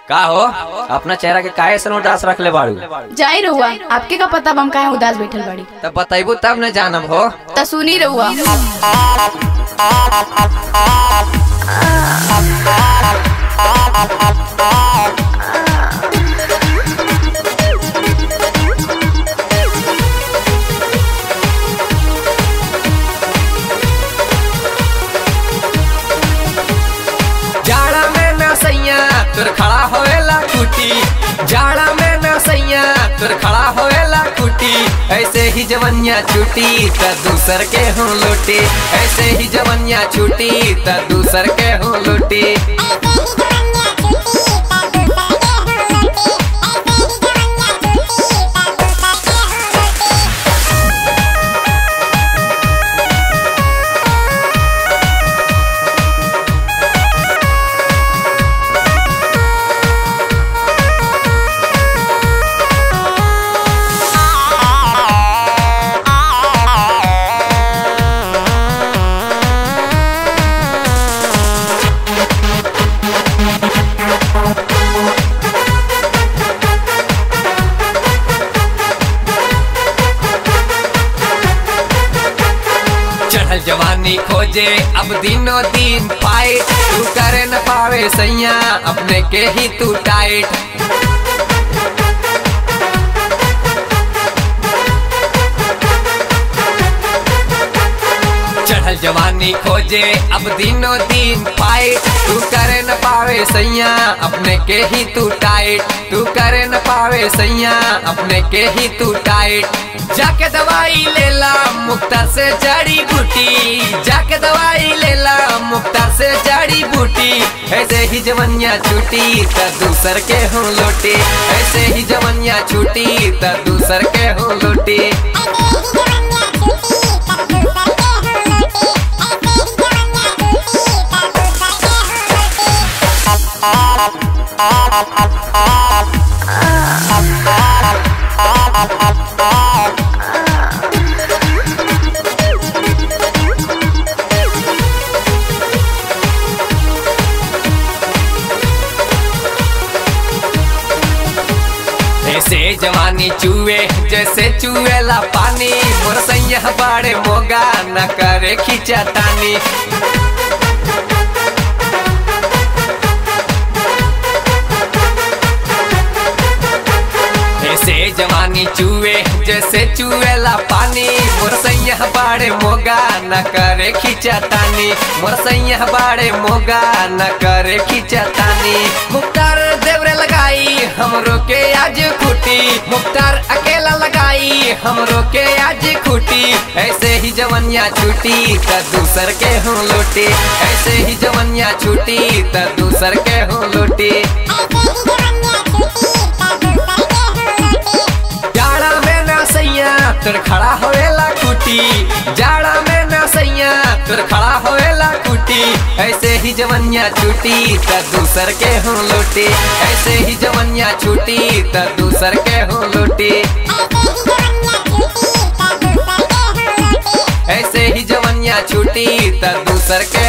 का हो अपना चेहरा के काहे से उदास रख ले बाड़ू जाई रहुआ आपके का पता बा हम काहे उदास बैठल बाड़ी तब बताइबू तब न जानब हो त सुनी रहुआ जाड़ा में न सैया तुर खड़ा होएला कुटी जाड़ा में न सैया तुर खड़ा होएला कुटी ऐसे ही जवनिया छूटी त दूसर के हूँ लूटी ऐसे ही जवनिया छूटी त दूसर के हूँ लूटी चढ़ल जवानी खोजे अब दिनों दिन पाए तू करे न पावे सैया अपने के ही तू टाइट चढ़ल जवानी खोजे अब दिनों दिन पाए तू करे न पावे सैया अपने के ही तू टाइट तू करे न पावे सैया अपने के ही तू टाइट जाके दवाई लेला मुक्ता से जड़ी बूटी जाके दवाई लेला मुक्ता से जड़ी बूटी ऐसे ही जवनिया छूटी त दूसर के हूँ लूटी ऐसे ही जवनिया छूटी त दूसर के हूँ लूटी ऐसे जवानी चूहे जैसे चूहेला पानी मोर सैया बाड़े मोगा न करे खींचा तानी ऐसे जवानी चूहे जैसे चूहेला पानी मोर सैया बाड़े मोगा न करे खींचा तानी मोर सैया बाड़े मोगा न करे खींचा तानी मुख्तार देवरे लगाई हमरो के आज खुटी मुख्तार अकेला लगाई हमरो के आज खुटी ऐसे ही जवनिया छूटी त दूसर के हूँ लूटी ऐसे ही जवनिया छूटी त दूसर के हूँ लूटी जाड़ा में ना सैया तुर खड़ा होएला कुटी जाड़ा में ना सैया तुर खड़ा होएला कुटी ऐसे ही जवनिया छूटी त दूसर के हूँ लूटी ऐसे ही जवनिया छूटी त दूसर के हूँ लूटी ऐसे ही जवनिया छूटी त दूसर के